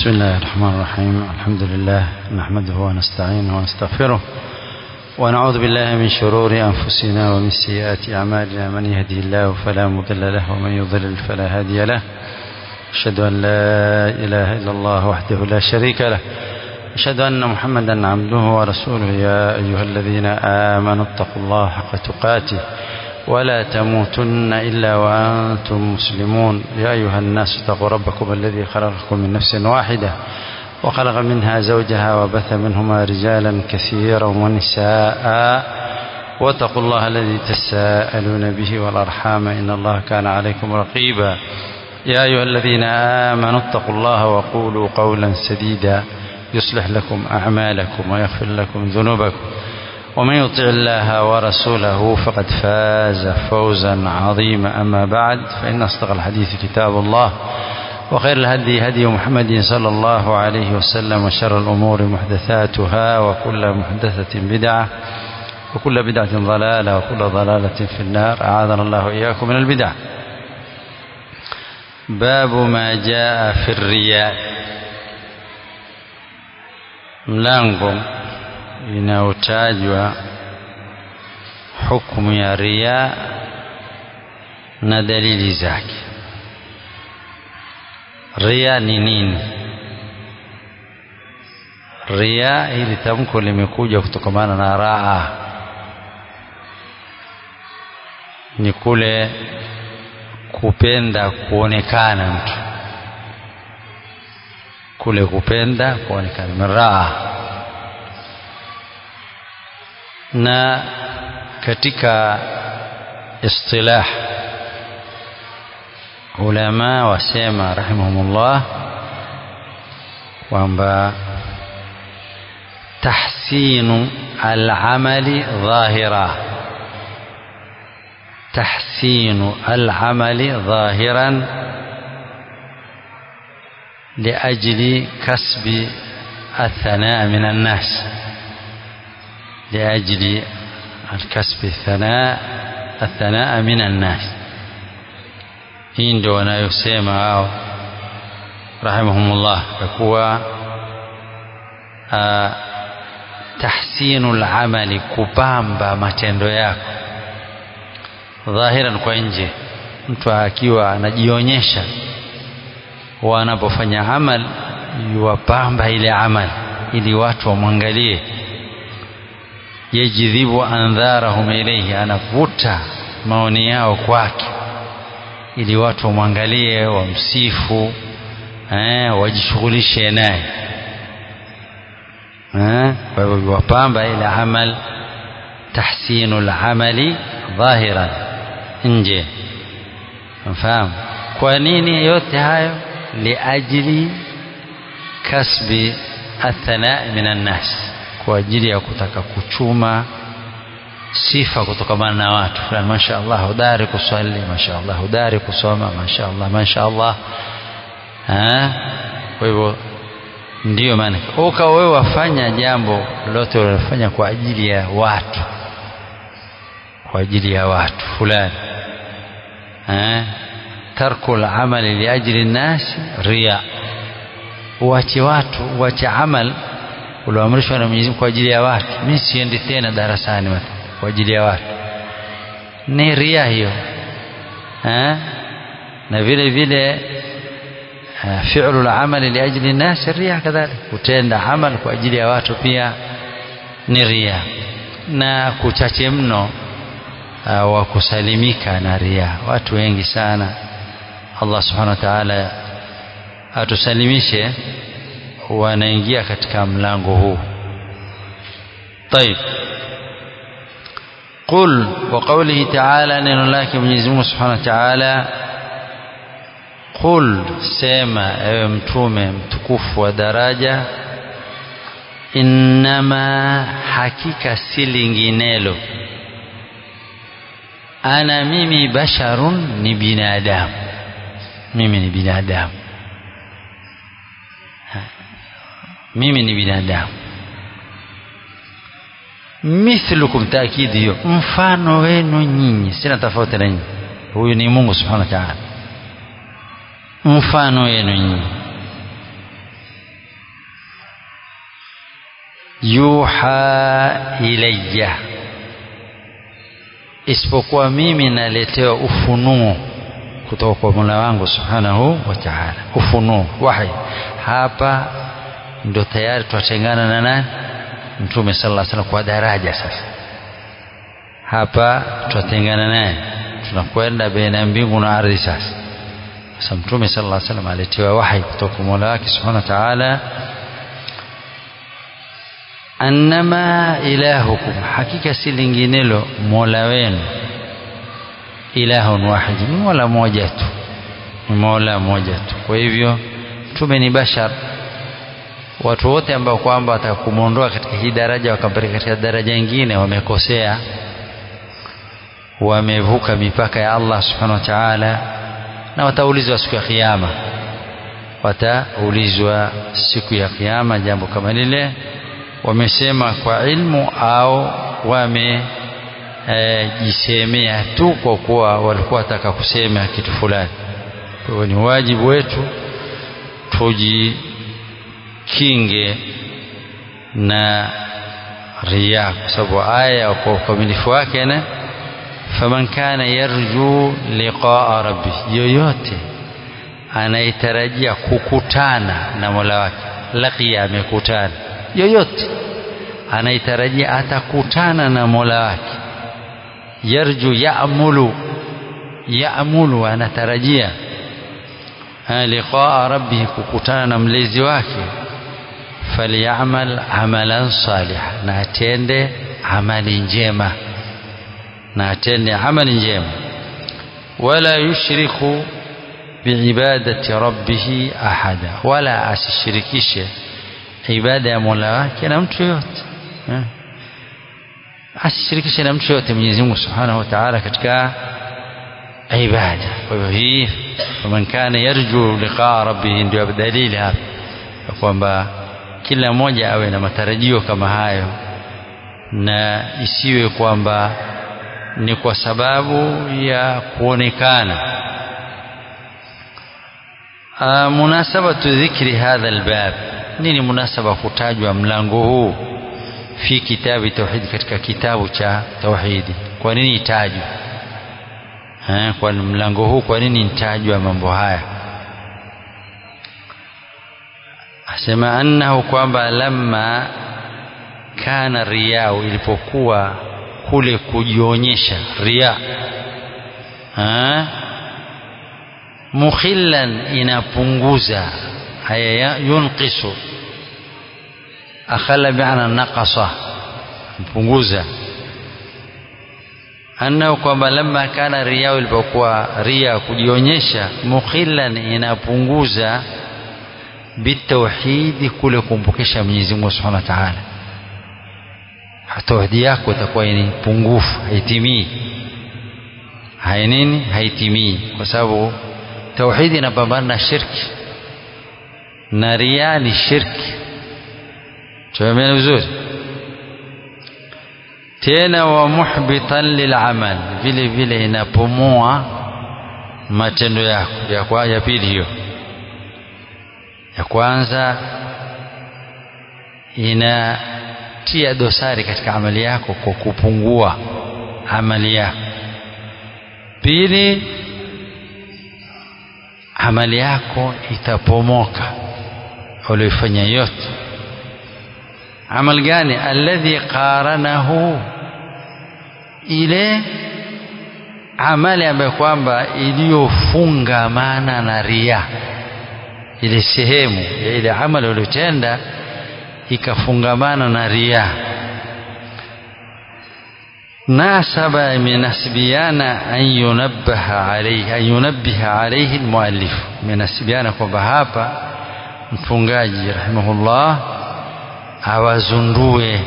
بسم الله الرحمن الرحيم الحمد لله نحمده ونستعينه ونستغفره ونعوذ بالله من شرور أنفسنا ومن سيئات أعمالنا من يهدي الله فلا مضل له ومن يضلل فلا هادي له أشهد أن لا إله إلا الله وحده لا شريك له أشهد أن محمدا عبده ورسوله يا أيها الذين آمنوا اتقوا الله حق تقاته ولا تموتن إلا وأنتم مسلمون يا أيها الناس اتقوا ربكم الذي خلقكم من نفس واحدة وخلق منها زوجها وبث منهما رجالا كثيرا ونساء واتقوا الله الذي تساءلون به والأرحام إن الله كان عليكم رقيبا يا أيها الذين آمنوا اتقوا الله وقولوا قولا سديدا يصلح لكم أعمالكم ويغفر لكم ذنوبكم ومن يطع الله ورسوله فقد فاز فوزا عظيما أما بعد فإن أصدق الحديث كتاب الله وخير الهدي هدي محمد صلى الله عليه وسلم وشر الأمور محدثاتها وكل محدثة بدعة وكل بدعة ضلالة وكل ضلالة في النار أعاذنا الله إياكم من البدع باب ما جاء في الرياء mlango inayotajwa hukumu ya ria na dalili zake ria ni nini ria hili tamko limekuja kutokamana na raa ni kule kupenda kuonekana mtu kule kupenda kuonekana miraa na katika istilah ulama wasema rahimahumullah kwamba tahsinu al-amali dhahira tahsinu al-amali dhahiran لأجل كسب الثناء من الناس لأجل الكسب الثناء الثناء من الناس hii ndio wanayosema hao rahimahumullah ya kuwa tahsinu lamali kupamba matendo yako dhahiran kwa nje mtu akiwa anajionyesha wanapofanya amal yuwapamba ile amal ili watu wamwangalie yajidhibu andharahum ilayhi anavuta maoni yao kwake ili watu wamwangalie wamsifu eh, wajishughulishe naye eh, kwa hivyo yuwapamba ile amal tahsinu lamali dhahiran nje mfahamu kwa nini yote hayo liajli kasbi athanai min annas kwa ajili ya kutaka kuchuma sifa kutokamana na watu fulani masha Allah hodari kuswali masha Allah hodari kusoma masha Allah masha Allah kwa hivyo ndiyo maana ukawa wewe wafanya jambo lote unalofanya kwa ajili ya watu kwa ajili ya watu fulani tarku lamali liajli nnasi riya uache watu uache amal ulioamrishwa na Mwenyezi Mungu kwa ajili ya watu mimi siendi tena darasani kwa ajili ya watu ni ria hiyo ha? na vile vile fi'lu al-amali liajli nnas ria kadhalika kutenda amal kwa ajili ya watu pia ni ria na kuchache mno uh, wa kusalimika na ria watu wengi sana Allah subhanahu wa ta'ala atusalimishe wanaingia katika mlango huu طيب قل وقوله تعالى neno lake Mwenyezi Mungu Subhanahu wa Ta'ala قل sema ewe mtume mtukufu wa daraja innama hakika si linginelo ana mimi basharun ni binadamu mimi ni binadamu mimi ni binadamu mithlukum taakidi hiyo mfano wenu nyinyi sina tofauti na nyinyi huyu ni Mungu subhanahu wa ta'ala mfano wenu nyinyi yuha ilayya isipokuwa mimi naletewa ufunuo kutoka kwa Mola wangu subhanahu wa ta'ala ufunuo wahi hapa ndo tayari twatengana na nani mtume sallallahu alaihi wasallam kwa daraja sasa hapa twatengana naye tunakwenda baina mbingu na ardhi sasa sasa mtume sallallahu alaihi wasallam aletiwa wahi kutoka kwa Mola wake subhanahu wa ta'ala annama ilahukum hakika si linginelo mola wenu ilahun wahid ni mola moja tu ni mola moja tu kwa hivyo mtume ni bashar watu wote ambao kwamba wataka kumwondoa katika hii daraja wakampeleka katika daraja nyingine wamekosea wamevuka mipaka ya Allah subhanahu wa ta'ala na wataulizwa siku ya kiyama wataulizwa siku ya kiyama jambo kama lile wamesema kwa ilmu au wamejisemea e, tu kwa kuwa walikuwa wataka kusema kitu fulani kwa hiyo ni wajibu wetu tujikinge na riya kwa sababu aya kwa ukamilifu wake na faman kana yarju liqaa rabbi yoyote anaitarajia kukutana na mola wake laqiya amekutana yoyote anaitarajia atakutana na mola wake yarju yaamulu yaamulu anatarajia liqaa rabbihi kukutana na mlezi wake falyamal amalan saliha na atende amali njema na atende amali njema wala yushriku biibadati rabbihi ahada wala asishirikishe ibada ya mola wake na mtu yoyote asishirikishe na mtu yoyote Mwenyezi Mungu Subhanahu wa Ta'ala katika ibada kwa hivyo hii faman kana yarju liqaa rabbih ndio dalili hapa kwamba kila mmoja awe na matarajio kama hayo na isiwe kwamba ni kwa sababu ya kuonekana munasabatu dhikri hadha albab nini munasaba kutajwa mlango huu fi kitabu tauhidi katika kitabu cha tauhidi kwa nini itajwe kwa mlango huu kwa nini itajwa mambo haya asema annahu kwamba lamma kana riyau ilipokuwa kule kujionyesha riya mukhillan inapunguza haya yunqisu akhala bi'ana naqasa mpunguza annahu kwamba lamma kana riya ilipokuwa riya kujionyesha mukhillan inapunguza bitauhidi kule kumpokesha Mwenyezi Mungu Subhanahu wa Ta'ala tauhidi yako itakuwa ni pungufu haitimii hai nini haitimii kwa sababu tauhidi inapambana na shirki na ria ni shirki tumeelewana vizuri tena wa muhbitan lilamal vile vile inapomoa matendo yako ya kwa ya pili hiyo ya kwanza inatia dosari katika amali yako kwa kupungua amali yako pili amali yako itapomoka ulioifanya yote amal gani alladhi qaranahu ile amali ambayo kwamba iliyofungamana na ria ile sehemu ya ile amali uliyotenda ikafungamana na ria nasaba imenasibiana an yunabbaha alayhi an yunabbiha alayhi almuallif imenasibiana kwamba hapa mfungaji rahimahullah awazundue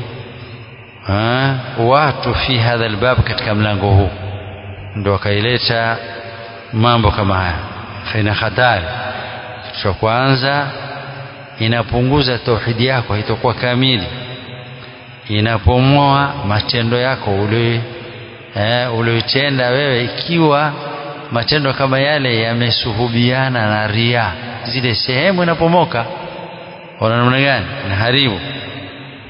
watu fi hadha albab katika mlango huu ndo akaileta mambo kama haya faina hatari kitu cha kwanza inapunguza tauhidi yako haitakuwa kamili inapomoa matendo yako ulioitenda eh, wewe ikiwa matendo kama yale yamesuhubiana na ria zile sehemu inapomoka ona namna gani inaharibu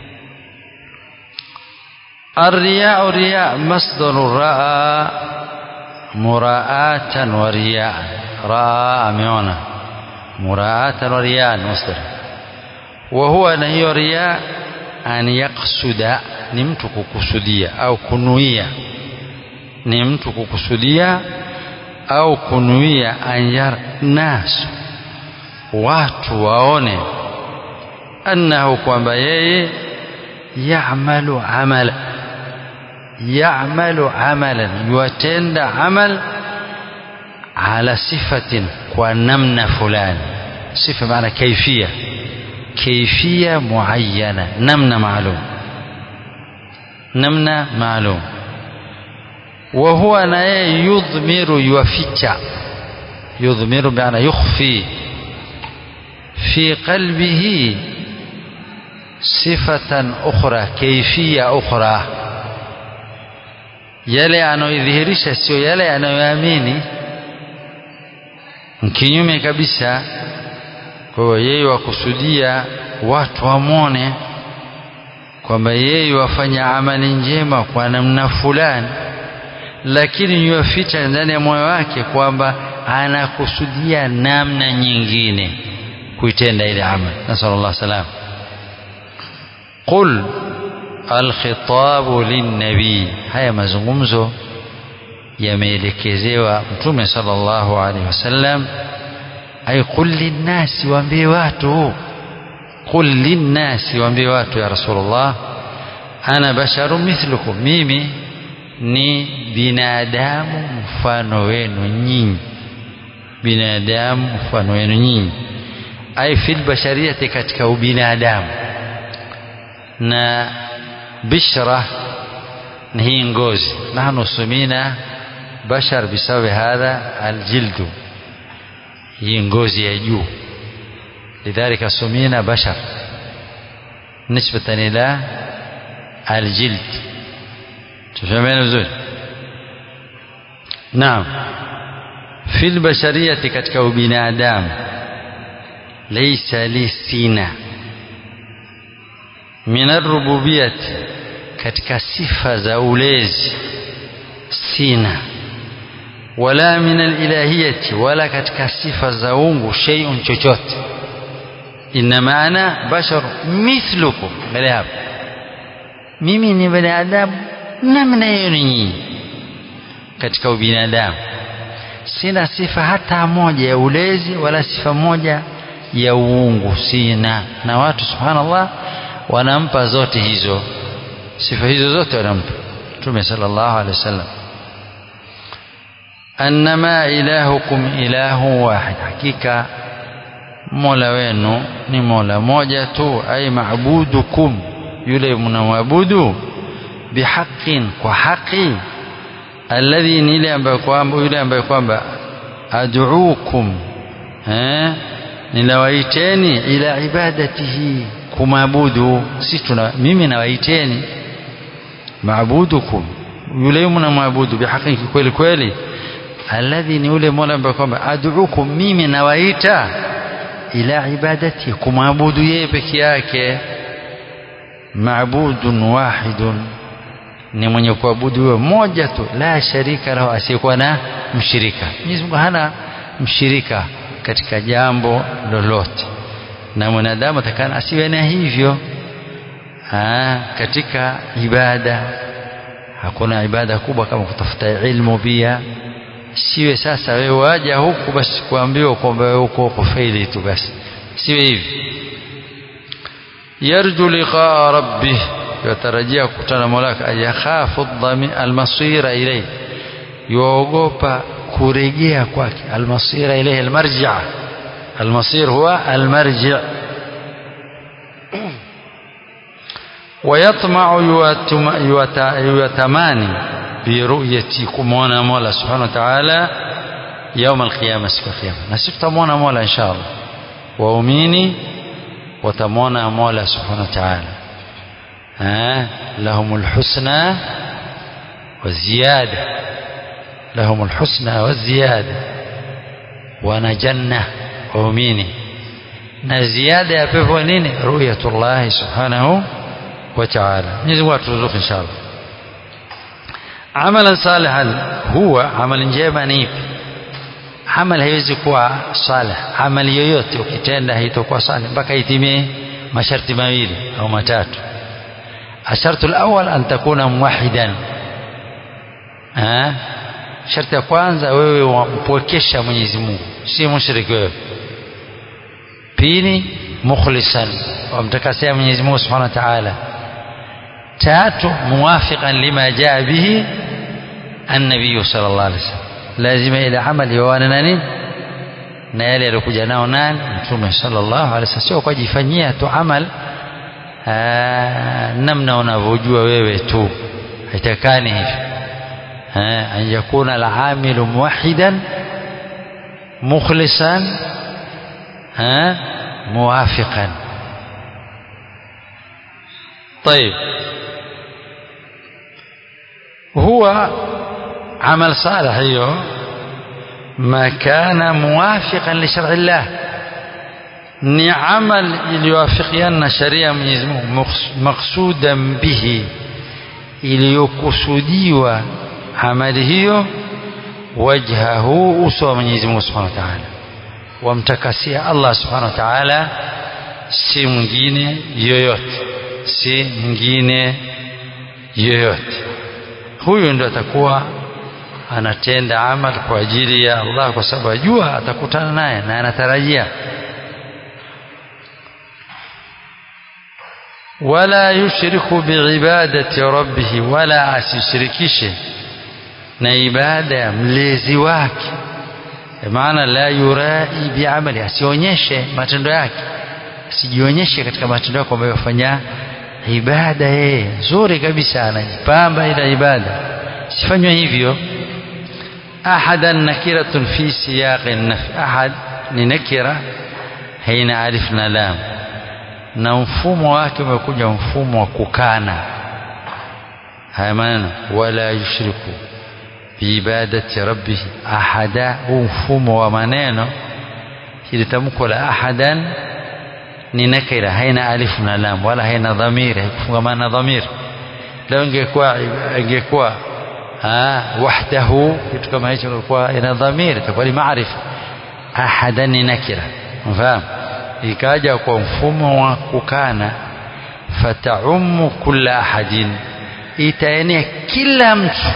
الرياء رياء مصدر راى مراءة ورياء راى ameona مراءة ورياء مصدر وهو na hiyo riya an yaksuda ni mtu kukusudia au kunuia ni mtu kukusudia au kunuia an yar nas watu waone annahu kwamba yeye ya'malu amala ya'malu amalan yuatenda amal ala sifatin kwa namna fulani sifa maana kaifia kaifia muayyana namna maalum namna maalum wa huwa na yeye yudhmiru yuaficha yudhmiru maana yukhfi fi qalbihi sifatan ukhra kaifia ukhra yale anayoidhihirisha sio yale anayoamini kinyume kabisa kwa hiyo yeye wakusudia watu wamwone kwamba yeye wafanya amali njema kwa namna fulani lakini yuwaficha ndani ya moyo wake kwamba anakusudia namna nyingine kuitenda ile amali nasallallahu salam qul alkhitabu linnabii haya mazungumzo yameelekezewa mtume sallallahu alaihi wasallam ay qul linnasi waambie watu qul linnasi waambie watu ya rasulullah ana basharu mithlukum mimi ni binadamu mfano wenu nyinyi binadamu mfano wenu nyinyi ay fil bashariyati katika ubinadamu na bishra ni hii ngozi nahnu sumina bashar bisababi hadha aljildu hii ngozi ya juu lidhalika sumina bashar nisbatan ila aljild tufahamiana vizuri naam fi lbashariyati katika ubinadamu laisa li sina min arububiyati katika sifa za ulezi sina wala min alilahiyati wala katika sifa za ungu shay'un chochote inma ana bashar mithlukum mbele hapo mimi ni binadamu namna yenu nyinyi katika ubinadamu sina sifa hata moja ya ulezi wala sifa moja ya uungu sina na watu subhanallah wanampa zote hizo sifa hizo zote wanampa mtume sallallahu alaihi wasallam annama ilahukum ilahu wahid hakika mola wenu ni mola moja tu ay maabudukum yule mnamwabudu bihaqin kwa haki alladhi ni ile ambayo kwamba yule ambaye kwamba ad'uukum eh ninawaiteni ila ibadatihi kumwabudu si tuna mimi nawaiteni maabudukum yule mnamwabudu bihaqi kweli kweli alladhi ni yule mola ambaye kwamba ad'ukum mimi nawaita ila ibadati kumwabudu yeye peke yake maabudun wahidun ni mwenye kuabudu huyo mmoja tu la sharika lahu asiyekuwa na mshirika Mwenyezi Mungu hana mshirika katika jambo lolote na mwanadamu atakana asiwe na hivyo ha, katika ibada hakuna ibada kubwa kama kutafuta ilmu pia siwe sasa wewe waja huku basi kuambiwa kwamba wewe uko kufaili tu basi siwe hivi yarju liqaa rabbih yatarajia kukutana mola wake ayakhafu almasira ilayhi yuogopa kurejea kwake almasira ilayhi almarji' almasir huwa almarji' ويطمع يتماني برؤيتي كمونا مولا سبحانه وتعالى يوم القيامة siku ya kiyama na sisi tutamwona mola inshallah waumini watamwona mola subhanahu wa ta'ala لهم الحسنى والزيادة لهم الحسنى والزيادة wana janna waumini na ziada ya pepo nini ru'yatullahi subhanahu wa ta'ala Mwenyezi Mungu aturuzuku inshallah amalan salihan huwa amali njema ni ipi amali haiwezi kuwa salih amali yoyote ukitenda haitakuwa salih mpaka itimie masharti mawili au matatu الشرط الأول أن تكون موحدا ها sharti ya kwanza wewe wampwekesha Mwenyezi Mungu si mushriki wewe pili mukhlisan wamtakasia Mwenyezi Mungu Subhanahu wa Ta'ala tatu muwafiqan lima jaa bihi an-nabiy sallallahu alaihi wasallam lazima ile amali yawana na nini na yale alikuja nao nani mtume sallallahu alaihi wasallam sio kwa jifanyia tu amal namna unavyojua wewe tu haitakani hivi an yakuna al-amilu muwahidan mukhlisan موافقا طيب هو عمل صالح ايوه ما كان موافقا لشرع الله ni amal iliyoafikiana na sharia ya Mwenyezi Mungu maksudan bihi iliyokusudiwa amali hiyo wajhahu uso wa Mwenyezi Mungu Subhanahu wa Ta'ala wamtakasia Allah Subhanahu wa Ta'ala si mwingine yoyote si mwingine yoyote huyu ndio atakuwa anatenda amal kwa ajili ya Allah kwa sababu ajua atakutana naye na anatarajia wala yushriku biibadati rabbih wala asishirikishe na ibada ya mlezi wake maana la yurai biamali asionyeshe matendo yake asijionyeshe katika matendo yake kwamba yafanya ibada yeye nzuri kabisa anajipamba ila ibada sifanywe hivyo ahadan nakiratun fi siyaqi nafi ahad ni nakira haina alif na lam na mfumo wake umekuja mfumo wa kukana haya maneno wala yushriku biibadati rabbih ahada huu mfumo wa maneno hili tamko la ahadan ni nakira haina alifu na lam wala haina dhamiri haikufungamana na dhamiri leo ingekuwa ingekuwa wahdahu kitu kama hicho ingekuwa ina dhamiri itakuwa ni maarifa ahadan ni nakira mfahamu ikaja kwa mfumo wa kukana fataumu kulla ahadin itaenea kila mtu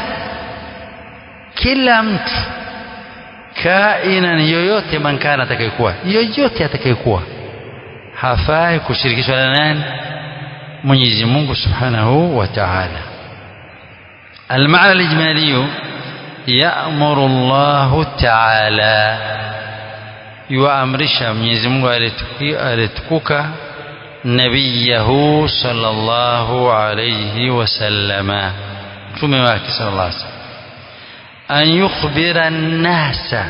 kila mtu kainan yoyote mankana atakayekuwa yoyote atakayekuwa hafai kushirikishwa na nani Mwenyezi Mungu Subhanahu wa Ta'ala المعنى الإجمالي يأمر الله تعالى يؤمرش Mwenyezi Mungu alitukuka nabiyahu sallallahu alayhi wasallama mtume wake sallallahu alayhi wasallam an yukhbira nnasa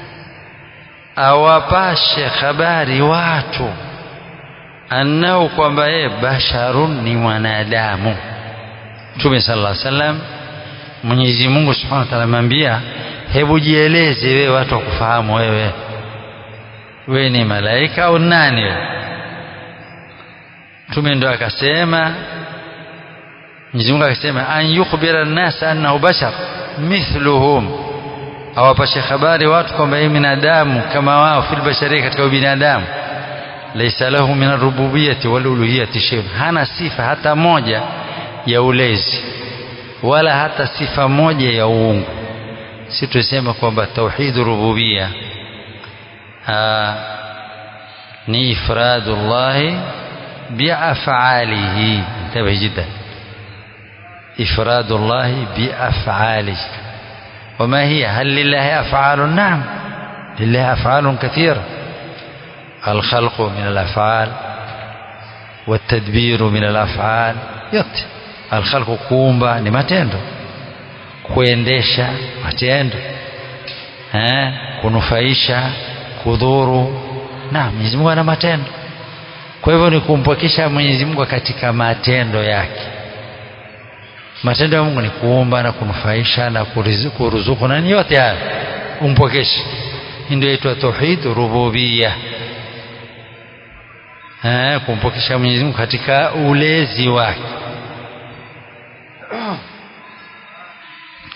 awapashe habari watu annahu kwamba yeye basharun ni mwanadamu mtume sallallahu alaihi wasallam Mwenyezi Mungu Subhanahu wa Ta'ala amwambia hebu jieleze wewe watu wakufahamu wewe wewe ni malaika au nani wewe mtume ndo akasema Mwenyezi Mungu akasema an yukhbira an-nas annahu bashar mithluhum awapashe habari watu kwamba yeye binadamu kama wao fil bashari katika binadamu laysa lahu min ar-rububiyyati wal uluhiyyati shay'un hana sifa hata moja ya ulezi wala hata sifa moja ya uungu si tusema kwamba tauhid rububiyya ni ifradullah biaf'alihi انتبه جدا إفراد الله بأفعاله وما هي هل لله أفعال نعم لله أفعال كثيرة الخلق من الأفعال والتدبير من الأفعال yote alkhalqu kuumba ni matendo kuendesha matendo eh kunufaisha kudhuru na Mwenyezi Mungu ana matendo kwa hivyo ni kumpokesha Mwenyezi Mungu katika matendo yake matendo ya Mungu ni kuumba na kunufaisha na kuruzuku na yote haya umpokeshe ndio inaitwa tauhid rububiyya eh kumpokesha Mwenyezi Mungu katika ulezi wake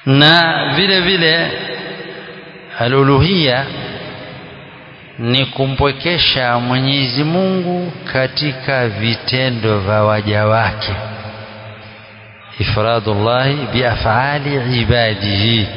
na vile vile aluluhia ni kumpwekesha Mwenyezi Mungu katika vitendo vya waja wake ifradullahi biafali ibadihi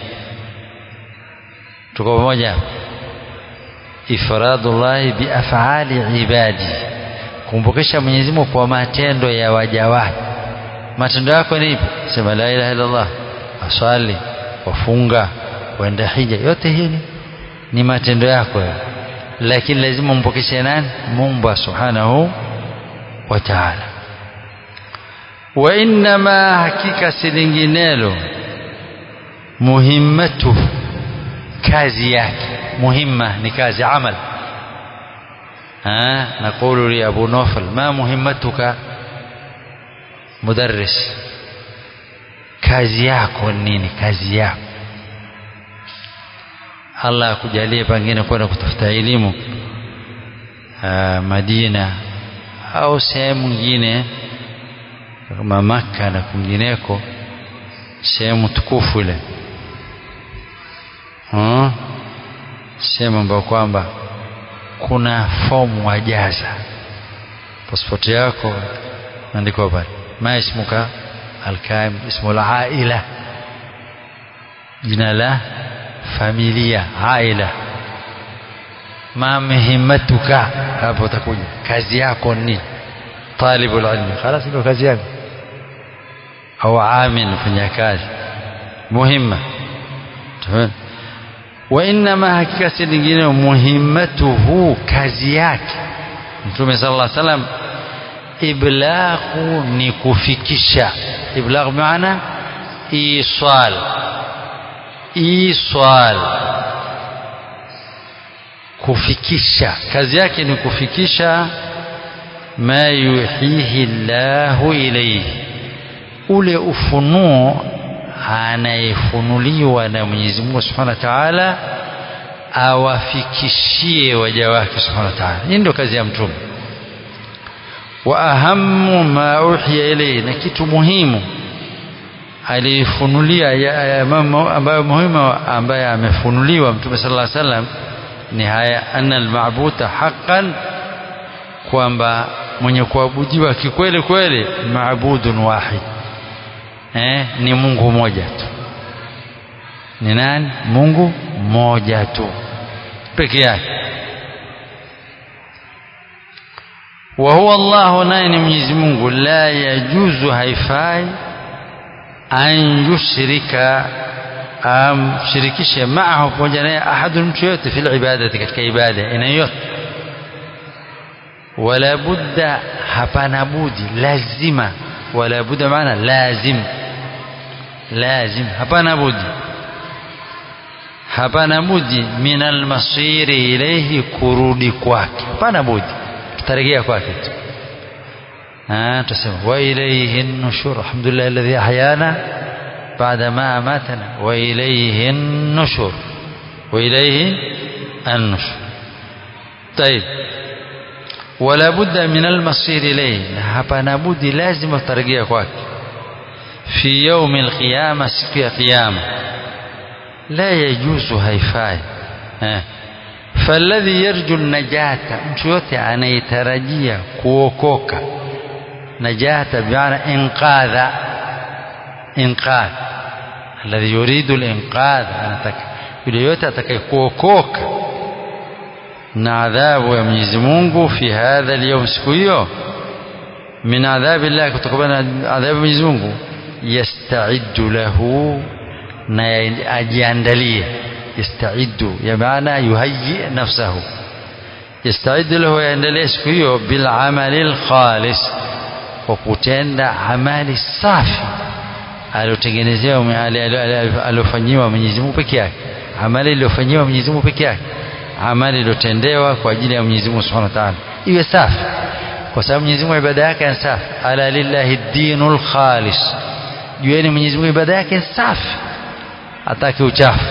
tuko pamoja ifradullahi biafali ibadihi kumpokesha Mwenyezi Mungu kwa matendo ya waja wake matendo yako ni ipi sema la ilaha illa Allah aswali wafunga waenda hija yote hii ni, ni matendo yako ya. lakini lazima umpokeshe nani Mungu subhanahu wa ta'ala wa innama hakika si linginelo muhimmatu kazi yake muhimma ni kazi amal ها نقول لأبو نوفل ما مهمتك مدرس kazi yako nini kazi yako Allah akujalie pengine kwenda kutafuta elimu Madina au sehemu nyingine kama Makka na kwingineko sehemu tukufu ile hmm? sehemu ambayo kwamba kuna fomu wajaza pasipoti yako andikwa pale ma ismuka alkaim ismu alaila jina la familia aila ma muhimmatuka hapo utakuja kazi yako ni talibul ilmi خلاص ndio kazi yako au amil mfanya kazi muhimma wa inma hakika si lingine muhimmatuhu kazi yake mtume sallallahu alaihi wasallam iblaghu ni kufikisha iblagh maana isal isal kufikisha kazi yake ni kufikisha ma yuhihi Allahu ilayhi ule ufunuo anayefunuliwa na Mwenyezi Mungu Subhanahu wa Ta'ala awafikishie waja wake Subhanahu wa Ta'ala. Hii ndio kazi ya mtume. Wa ahammu ma uhiya ilayhi, na kitu muhimu alifunulia ambayo muhimu ambaye amefunuliwa mtume sallallahu alaihi wasallam ni haya anna almabuta haqqan kwamba mwenye kuabudiwa kikweli kweli maabudun wahid eh, ni Mungu mmoja tu. Ni nani? Mungu mmoja tu peke yake. wa huwa Allah, naye ni Mwenyezi Mungu. La yajuzu, haifai an yushrika amshirikishe maahu, pamoja naye ahadun, mtu yote fil ibadati, katika ibada aina yote. Wala budda, hapana budi, lazima. Wala budda maana lazim lazim hapana budi hapana budi min almasiri ilayhi kurudi kwake hapana budi tutarejea kwake tu tusema wa ilayhi nushur alhamdulillah alladhi ahyana بعد ما أماتنا وإليه النشور وإليه النشور طيب ولا بد من المصير إليه hapana budi lazima tutarejea kwake في يوم القيامة siku ya kiyama la yajuzu haifai eh. falladhi yarju najata mtu yote anayetarajia kuokoka najata bimaana inqadha inqadh alladhi yuridu linqadh anataka yule yote atakaye kuokoka na adhabu ya Mwenyezi Mungu fi hadha al siku hiyo min adhabi llah kutokana na adhabu ya Mwenyezi Mungu yastaiddu lahu na ajiandalie yastaiddu ya maana yuhayyi nafsahu yastaiddu lahu yaendelee siku hiyo bil amali lkhalis kwa kutenda amali safi aliotengenezewa aliofanyiwa Mwenyezi Mungu peke yake amali iliyofanyiwa Mwenyezi Mungu peke yake amali iliyotendewa kwa ajili ya Mwenyezi Mungu Subhanahu wa Ta'ala iwe safi kwa sababu Mwenyezi Mungu ibada yake ni safi ala lillahi dinul khalis jueni Mwenyezi Mungu ibada yake ni safi hataki uchafu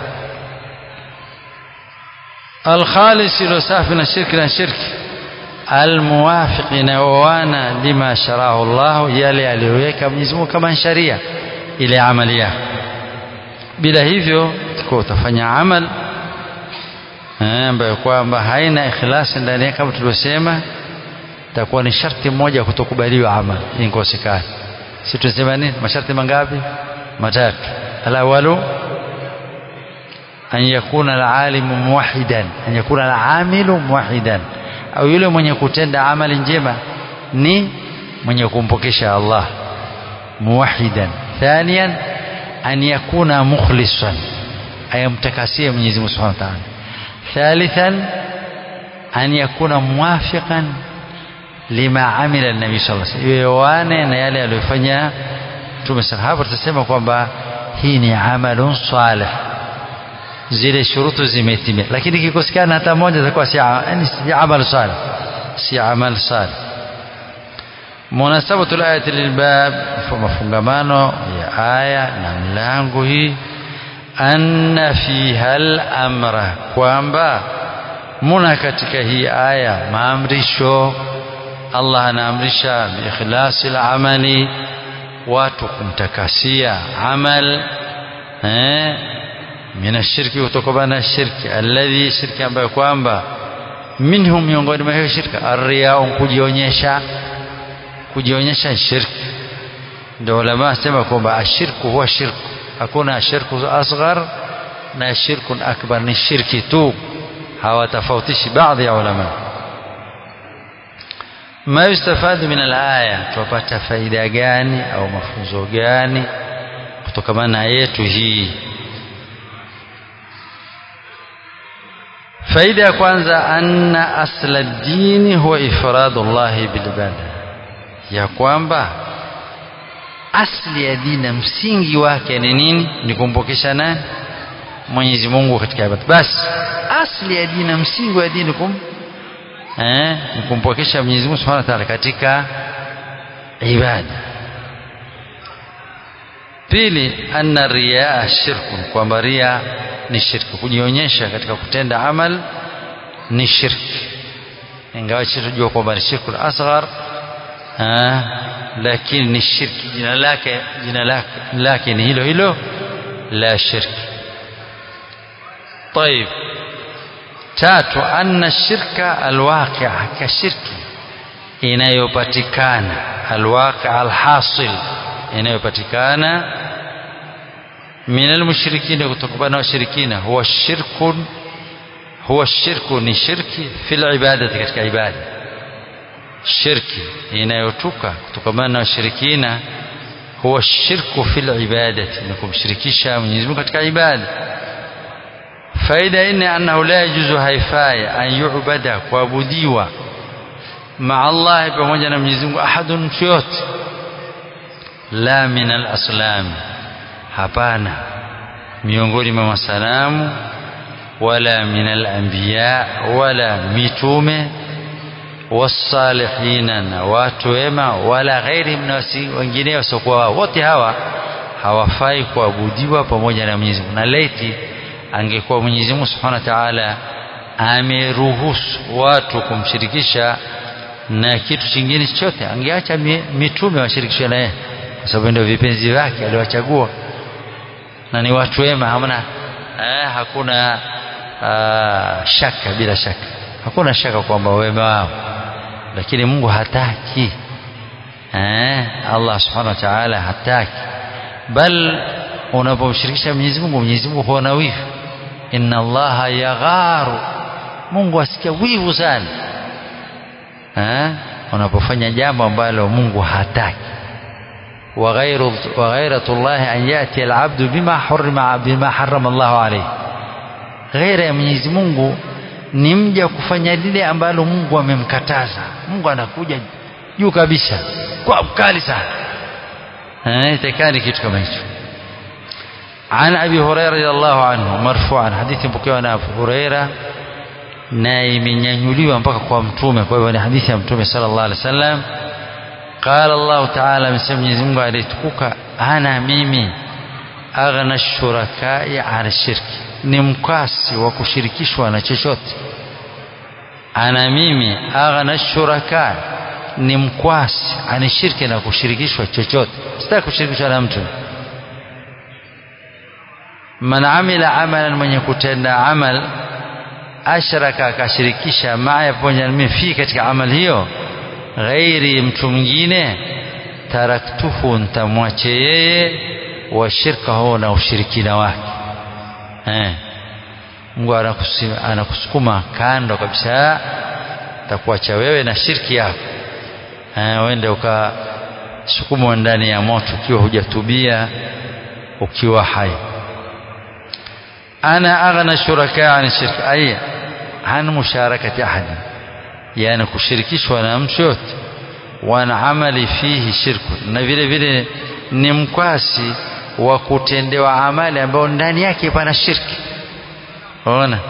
alkhalis ilo safi na shirki na shirki almuwafiq inaoana lima sharahu Allah yale aliyoweka Mwenyezi Mungu kama sharia ile amali yake bila hivyo utakuwa utafanya amal ambayo kwamba haina ikhlasi ndani yake kama tulivyosema itakuwa ni sharti moja kutokubaliwa amal inkosekana si tunasema nini masharti mangapi matatu alawalu an yakuna alalimu muwahidan an yakuna alamilu muwahidan au yule mwenye kutenda amali njema ni mwenye kumpokesha Allah muwahidan thaniyan an yakuna mukhlisan ayamtakasie Mwenyezi Mungu Subhanahu wa Ta'ala thalithan an yakuna muwafiqan lima amila nabii sallallahu alaihi wasallam yoane na yale aliyofanya Mtume sallallahu hapo tutasema kwamba hii ni amalun salih zile shurutu zimetimia lakini kikosekana hata moja itakuwa si yani si amal salih si amal salih munasabatu alayati lilbab mafungamano ya aya na mlango hii anna fiha al-amra kwamba muna katika hii aya maamrisho Allah anaamrisha biikhlasi al-amali watu kumtakasia amal eh mina shirki kutokana na shirki alladhi shirki ambayo kwamba minhum miongoni mwa hiyo shirka arriya kujionyesha kujionyesha shirki ndio ulama sema kwamba ashirku huwa shirku hakuna ashirku asghar na shirku akbar ni shirki tu hawatofautishi baadhi ya ulama ما يستفاد من الآية tupata faida gani au mafunzo gani kutokana na yetu hii faida ya kwanza anna asla dini huwa ifradu llahi bilibada ya kwamba asli ya dini msingi wake ni nini ni kumpokesha nani Mwenyezi Mungu katika ibada basi asli ya dini msingi wa dini kum eh ni kumpokesha Mwenyezi Mungu Subhanahu wa Ta'ala katika ibada pili anna riyaa shirkun kwamba ria ni shirki kujionyesha katika kutenda amal ni shirki ingawa tunajua kwamba ni shirku asghar lakini ni shirki jina lake jina lake lake ni hilo hilo la shirki طيب tatu anna shirka alwaqi' kashirki inayopatikana alwaqi' alhasil inayopatikana min almushrikina kutokana na washirikina huwa shirkun huwa shirku ni shirki fil ibadati katika ibada shirki inayotuka kutokana na washirikina huwa shirku fil ibadati ni kumshirikisha Mwenyezi Mungu katika ibada faida nne annahu la yajuzu haifai an yu'bada kuabudiwa maa Allah pamoja na Mwenyezi Mungu ahadun mtu yote la min al-aslam hapana miongoni mwa masanamu wala min al-anbiya wala mitume wasalihina na watu wema wala ghairi na wengine wasiokuwa wao wote hawa hawafai kuabudiwa pamoja na Mwenyezi Mungu na laiti angekuwa Mwenyezi Mungu Subhanahu wa Ta'ala ameruhusu watu kumshirikisha na kitu kingine chochote angeacha mitume washirikishwe na yeye kwa sababu ndio vipenzi vyake aliwachagua na ni watu wema hamna eh, hakuna uh, shaka bila shaka hakuna shaka kwamba wema wao lakini Mungu hataki eh, Allah Subhanahu wa Ta'ala hataki bal unapomshirikisha Mwenyezi Mungu Mwenyezi Mungu huwa na wivu inna Allaha yagharu Mungu asikia wivu sana eh unapofanya jambo ambalo Mungu hataki وغير وغيرة الله أن يأتي العبد بما حرم بما حرم الله عليه غير ya Mwenyezi Mungu ni mja kufanya lile ambalo Mungu amemkataza Mungu anakuja juu kabisa kwa mkali sana eh itakani kitu kama hicho عن أبي هريرة رضي الله عنه مرفوعا حديث مpokewa na Abu Huraira na imenyanyuliwa mpaka kwa mtume kwa hivyo ni hadithi ya mtume sallallahu alaihi wasallam قال الله تعالى amesema Mwenyezi Mungu alitukuka ana mimi aghna shurakai ala shirki ni mkasi wa kushirikishwa na chochote ana mimi aghna shuraka ni mkwasi ani shirki na kushirikishwa chochote sitaki kushirikishwa na mtu man amila amalan mwenye kutenda amal ashraka akashirikisha maya pamoja na mimi fi katika amal hiyo ghairi mtu mwingine taraktuhu ntamwache yeye wa shirkahu na ushirikina wake eh. Mungu anakusukuma kando kabisa takuacha wewe na shirki yako eh, uende ukasukumwa ndani ya moto ukiwa hujatubia ukiwa hai ana aghna shuraka an shirki ay an musharakati ahadi yani kushirikishwa na mtu yote wana amali fihi shirku na vile vile ni mkwasi wa kutendewa amali ambayo ndani yake pana shirki ona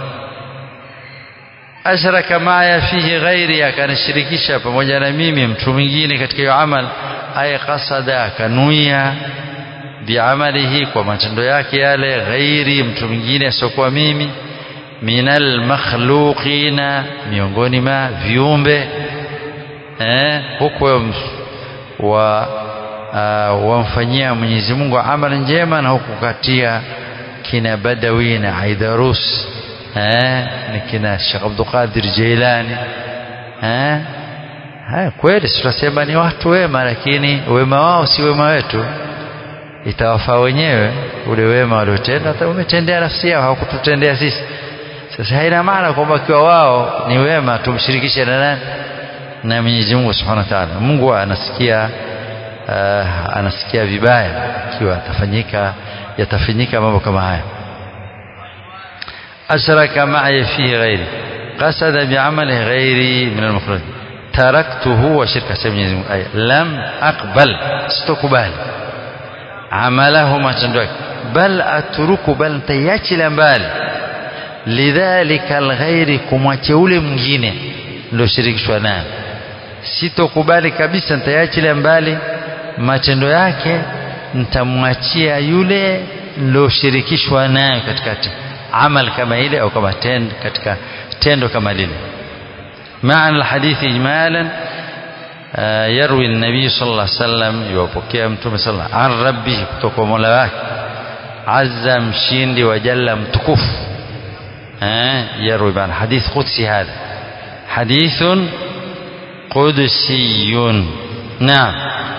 ashraka maya fihi ghairi akanishirikisha pamoja na mimi mtu mwingine katika hiyo amal ay qasada akanuia biamalihi kwa matendo yake yale ghairi mtu mwingine asiokuwa mimi minal makhluqina miongoni ma viumbe eh huku wa uh, wamfanyia Mwenyezi Mungu amali njema na huku katia kina Badawi na Aidarus eh ni kina Sheikh Abdul Qadir Jailani eh haya kweli tunasema ni watu wema lakini wema wao si wema wetu itawafaa wenyewe ule wema waliotenda hata umetendea nafsi yao hawakututendea sisi sasa haina maana kwamba kiwa wao ni wema tumshirikishe na nani na Mwenyezi Mungu Subhanahu wa Ta'ala Mungu anasikia uh, anasikia vibaya ikiwa atafanyika yatafanyika mambo kama haya ashraka ma'i fihi ghairi qasada bi'amali ghairi min al-makhluq taraktuhu wa shirka sa Mwenyezi Mungu ay lam aqbal sitokubali amalahu matendo yake bal atruku bal tayachilia mbali lidhalika alghairi kumwache ule mwingine ndio shirikishwa naye sitokubali kabisa nitaachilia mbali matendo yake nitamwachia yule niloshirikishwa naye katika amal kama ile au kama tendo katika tendo kama lile maana alhadithi ijmalan يروي النبي صلى الله عليه وسلم يوapokea mtume صلى الله عن ربه kutoka mola wake azza mshindi wa jalla mtukufu eh يروي بان حديث قدسي هذا حديث قدسي نعم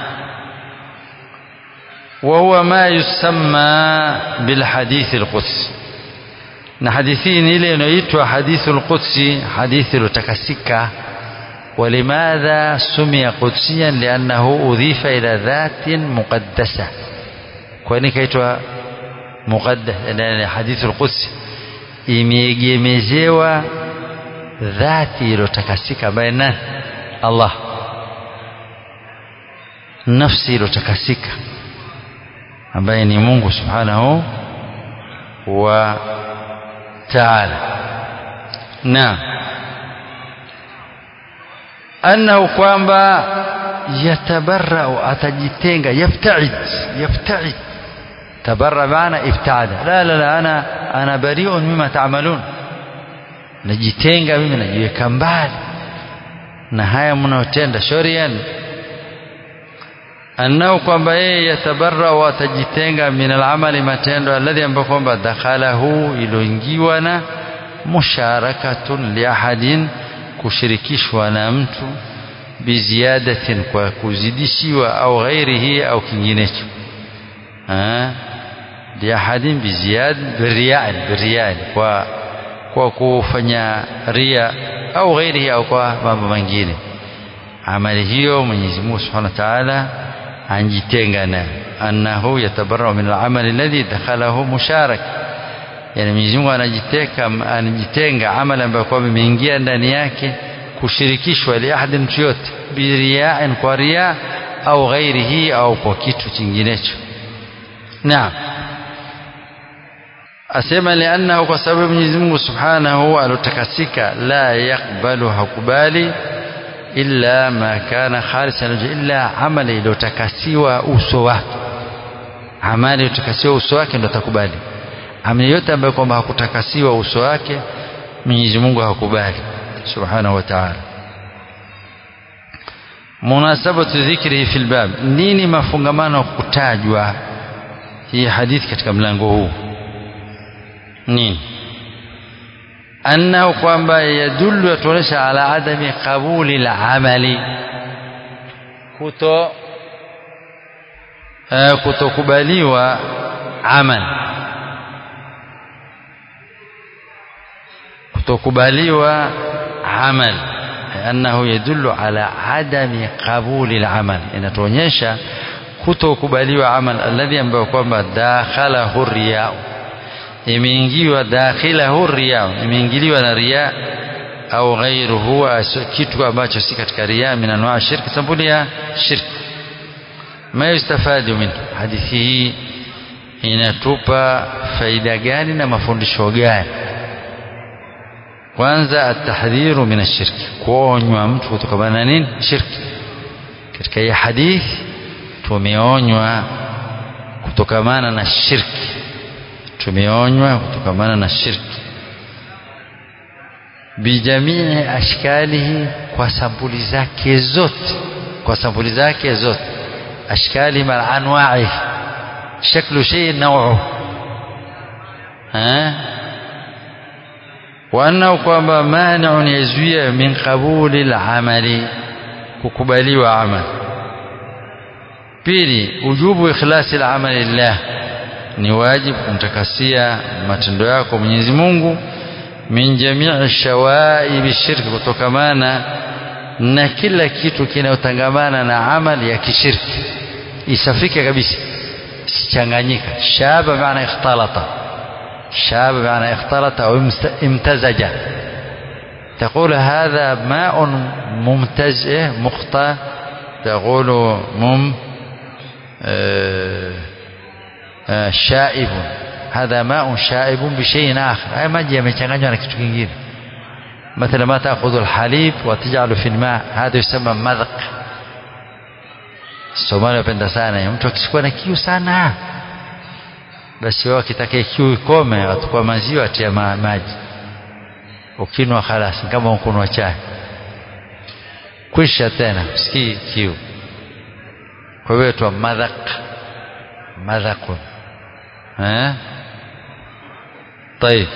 وهو ما يسمى بالحديث القدسي na hadithi ile inaitwa hadithul qudsi hadithi iliyotakasika ولماذا سمي قدسيا لأنه أضيف إلى ذات مقدسة kwani kaitwa muqaddas yani hadithu alqudsi imeegemezewa dhati iliyotakasika ambaye nani Allah nafsi iliyotakasika ambaye ni Mungu subhanahu wa ta'ala naam annahu kwamba yatabarrau atajitenga yabtaid yabtaid tabarra maana ibtaada la la la ana ana bariun mima taamalun najitenga mimi najiweka mbali na haya mnaotenda shorian annahu kwamba yeye yatabarra atajitenga min alamali matendo alladhi ambayo kwamba dakhalahu iloingiwa na musharakatun liahadin kushirikishwa na mtu biziadatin kwa kuzidishiwa au ghairihi au kinginecho liahadin biziyad biriyaan biriyaan kwa kwa kufanya ria au ghairihi au kwa mambo mengine amali hiyo Mwenyezi Mungu Subhanahu wa Ta'ala anjitenga nayo annahu yatabarra min al-amal alladhi dakhalahu musharak yani Mwenyezi Mungu anajiteka anajitenga amali ambayo kwa imeingia ndani yake kushirikishwa li ahadi mtu yote biriyaan kwa ria au ghairihi au kwa kitu kinginecho naam asema liannahu kwa sababu Mwenyezi Mungu Subhanahu alotakasika la yakbalu hakubali illa ma kana khalisan illa amali iliyotakasiwa uso wake amali iliyotakasiwa uso wake ndo atakubali amali yote ambayo kwamba hakutakasiwa uso wake Mwenyezi Mungu hakubali subhanahu wa ta'ala munasabatu dhikrihi fil bab nini mafungamano kutajwa hii hadithi katika mlango huu nini annahu kwamba yadullu yatuonyesha ala adami qabuli lamali kuto uh, kutokubaliwa amal kutokubaliwa amal annahu yadullu ala adami qabuli lamal inatuonyesha kutokubaliwa amal alladhi ambayo kwamba dakhalahu riyau imeingiwa dakhilahu riya imeingiliwa na riya au ghairuhu kitu ambacho si katika riya min anwa shirki sampuli ya shirki ma yustafadu min hadithi hii inatupa faida gani na mafundisho gani kwanza atahdhiru min ashirki kuonywa mtu kutokana na nini shirki katika hii hadithi tumeonywa kutokamana na shirki tumeonywa kutokamana na shirki bijamii ashkalihi kwa sampuli zake zote kwa sampuli zake zote ashkali mal anwa'i shaklu shay naw'u ha wa annahu kwamba mani'un yazuia min qabuli al-amali kukubaliwa amal pili ujubu ikhlasi al-amali lillah ni wajibu kumtakasia matendo yako Mwenyezi Mungu min jamii shawaibi shirki kutokamana na kila kitu kinayotangamana na amali ya kishirki isafike kabisa sichanganyika shaba maana ikhtalata shaba maana ikhtalata au imtazaja تقول هذا ماء ممتز مقطع تقول مم آه شائب هذا ماء شائب بشيء آخر هاي maji yamechanganywa na kitu kingine مثلا ما تأخذ الحليب وتجعل في الماء هذا يسمى مذق Somali wapenda sana mtu akisikuwa na kiu sana basi wao akitaka kiu ikome atakuwa maziwa atia ma, maji ukinwa khalas kama ukunwa chai kwisha tena usikii kiu kwa hiyo tu madhaq madhaqun eh طيب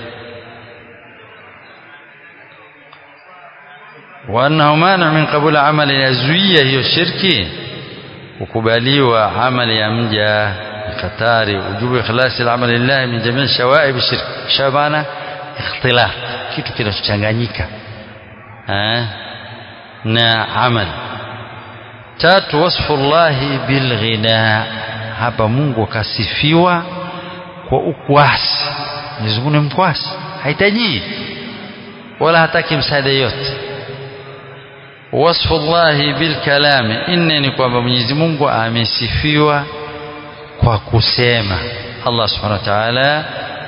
وأنه مانع من قبول عمل يزويه hiyo shirki kukubaliwa amali ya mja hatari ujubu ikhlasi al-amal lillah min jami' shawaib shirk shabana ikhtilaf kitu kinachochanganyika eh na amal tatu wasfu llahi bil ghina hapa Mungu kasifiwa kwa ukwasi Mwenyezi Mungu ni mkwasi hahitaji wala hataki msaada yote wasfu llahi bil kalami inne ni kwamba Mwenyezi Mungu amesifiwa kwa kusema Allah subhanahu wa ta'ala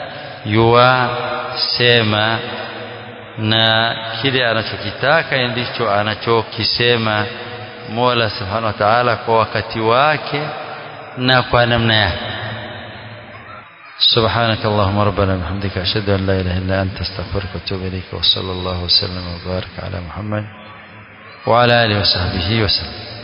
yuwasema na kile anachokitaka ndicho anachokisema Mola subhanahu wa ta'ala kwa wakati wake na kwa namna yake سبحانك اللهم ربنا وبحمدك أشهد أن لا إله إلا أنت استغفرك وأتوب إليك وصلى الله وسلم وبارك على محمد وعلى آله وصحبه وسلم